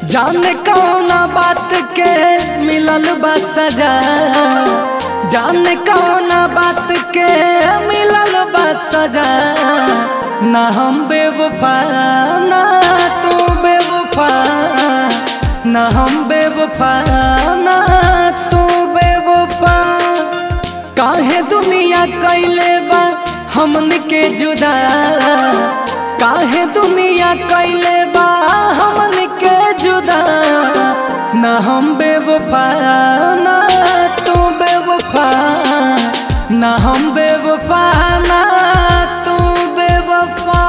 जाने कौना बात के मिलल बा सजा जाने कौना बात के मिलल बा सजा ना हम बेवफा ना तू बेवफा ना हम बेवफा ना तू बेवफा काहे दुनिया कैले बा हमन के जुदा काहे दुनिया कैले बा हमन के जुदा ना हम बेवफा ना तू बेवफा ना हम बेवफा ना तू बेवफा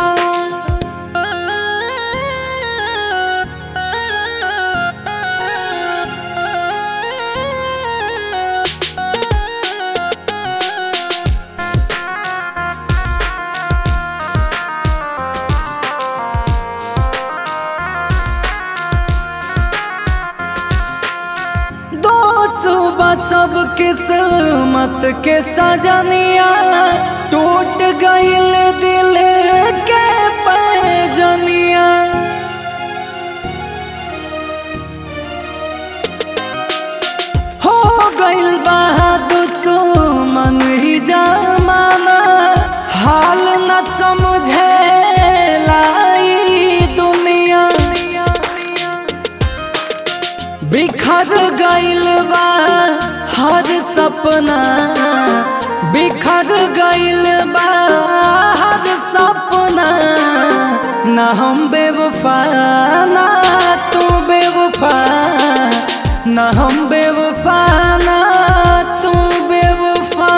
दो सुबह सब किस्मत के सजनिया टूट गईल दिल के पैजनिया हो गईल बा दुश्मन ही जमाना हाल न समझे लाई दुनिया बिखर गईल बा हर सपना बिखर गईल बा हर सपना ना हम बेवफा ना तू बेवफा ना हम बेवफा ना तू बेवफा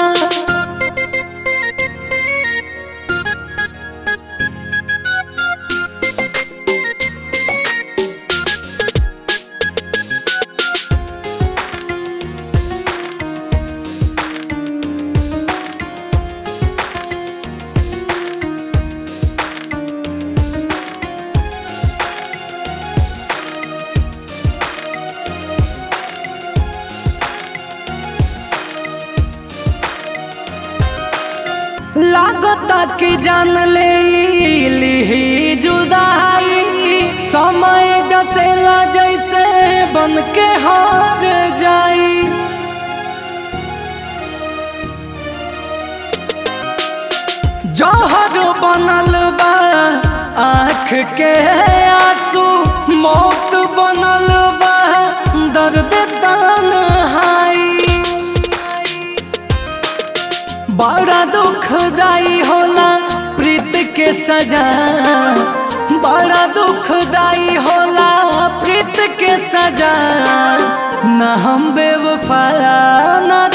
लागता कि जान ले ली जुदाई समय डसेला जैसे बन के हार जाई जहर बनल बा आँख के आंसू मौत बनल बा दर्द तन्हाई बड़ा दुखदाई होला प्रीत के सजा बड़ा दुखदाई होला प्रीत के सजा ना हम बेवफा ना